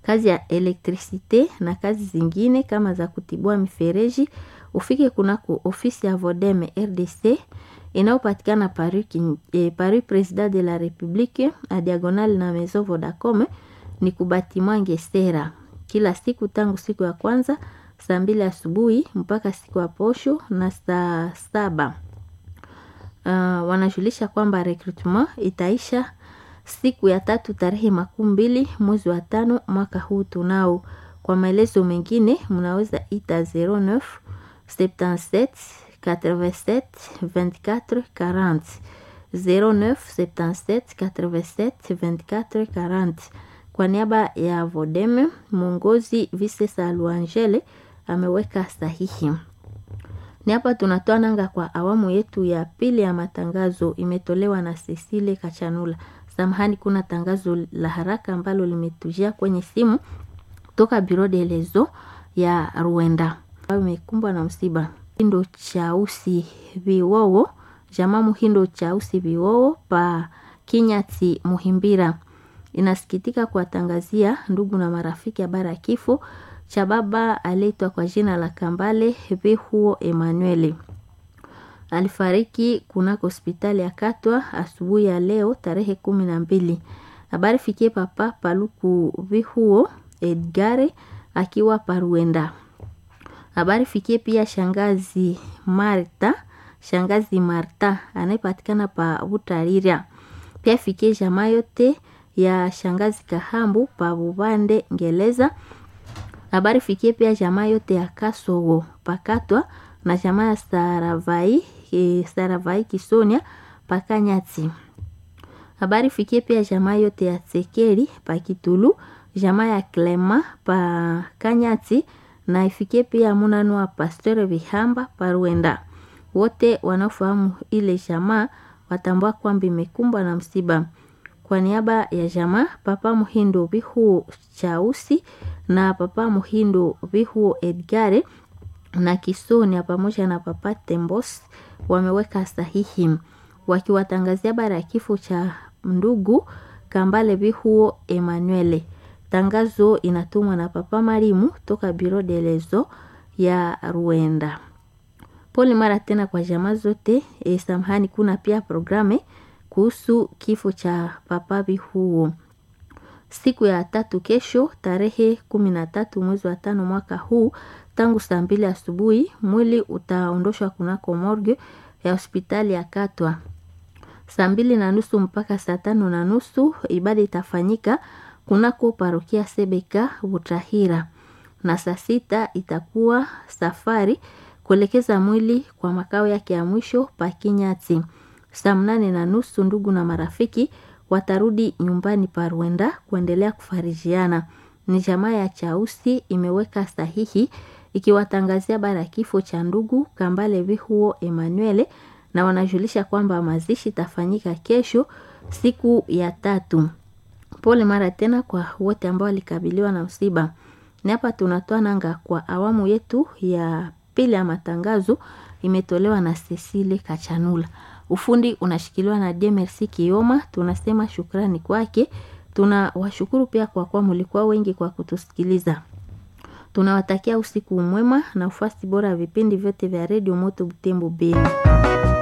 kazi ya elektrisite na kazi zingine kama za kutibua mifereji ufike kunako ofisi ya Vodeme RDC inayopatikana Paris, eh, Paris President de la Republique a diagonal na Maison Vodacom ni kubatima Ngesera kila siku tangu siku ya kwanza saa mbili asubuhi mpaka siku ya posho na saa saba. Uh, wanajulisha kwamba recruitment itaisha siku ya tatu tarehe makumi mbili mwezi wa tano mwaka huu tunao. Kwa maelezo mengine mnaweza ita 09 77 87 24 40 09 77 87 24 40. Kwa niaba ya Vodeme, mwongozi Visesa Luangele ameweka sahihi. Ni hapa tunatoa nanga kwa awamu yetu ya pili ya matangazo, imetolewa na Cecile Kachanula. Samahani, kuna tangazo la haraka ambalo limetujia kwenye simu toka Biro de Lezo ya Rwanda ambayo imekumbwa na msiba. Hindo chausi viwowo jamaa Muhindo chausi viwowo pa Kinyati Muhimbira inasikitika kuwatangazia ndugu na marafiki habari ya kifo cha baba aliyeitwa kwa jina la Kambale Vihuo Emanueli. Alifariki kunako hospitali ya Katwa asubuhi ya leo tarehe kumi na mbili. Habari fikie papa Paluku Vihuo Edgare akiwa Paruenda. Habari fikie pia shangazi Marta, shangazi Marta anayepatikana pa Butariria. Pia fikie jamaa yote ya shangazi Kahambu pa Bubande Ngeleza. Habari fikie pia jamaa yote ya Kasowo pakatwa na jamaa ya Saravai, e, Saravai Kisonia pakanyati. Habari fikie pia jamaa yote ya Tsekeri pa Kitulu, jamaa ya Klema pa Kanyati na ifikie pia munano wa Pasteur Vihamba pa Rwenda. Wote wanaofahamu ile jamaa watambua kwamba imekumbwa na msiba. Kwa niaba ya jamaa Papa Muhindo Vihuo Chausi na Papa Muhindo Vihuo Edgare na Kisonia pamoja na Papa Tembos wameweka sahihi wakiwatangazia habari ya kifo cha ndugu Kambale Vihuo Emanuele. Tangazo inatumwa na Papa Marimu toka Biro de Lezo ya Rwanda. Pole mara tena kwa jamaa zote. E, samahani, kuna pia programe kuhusu kifo cha Papa Vihuo siku ya tatu kesho tarehe kumi na tatu mwezi wa tano mwaka huu tangu saa mbili asubuhi mwili utaondoshwa kunako morgue ya hospitali ya Katwa saa mbili na nusu mpaka saa tano na nusu ibada itafanyika kunako parokia Sebeka Butahira, na saa sita itakuwa safari kuelekeza mwili kwa makao yake ya mwisho Pakinyati. Saa mnane na nusu ndugu na marafiki watarudi nyumbani pa Rwanda kuendelea kufarijiana. Ni jamaa ya Chausi imeweka sahihi ikiwatangazia bara ya kifo cha ndugu Kambale Vihuo Emanuele, na wanajulisha kwamba mazishi tafanyika kesho siku ya tatu. Pole mara tena kwa wote ambao walikabiliwa na msiba. Ni hapa tunatoa nanga kwa awamu yetu ya pili ya matangazo, imetolewa na Cecile Kachanula. Ufundi unashikiliwa na DMRC Kioma. Tunasema shukrani kwake. Tunawashukuru pia kwa kuwa mlikuwa wengi kwa kutusikiliza. Tunawatakia usiku mwema na ufuasi bora ya vipindi vyote vya redio Moto Butembo Beni.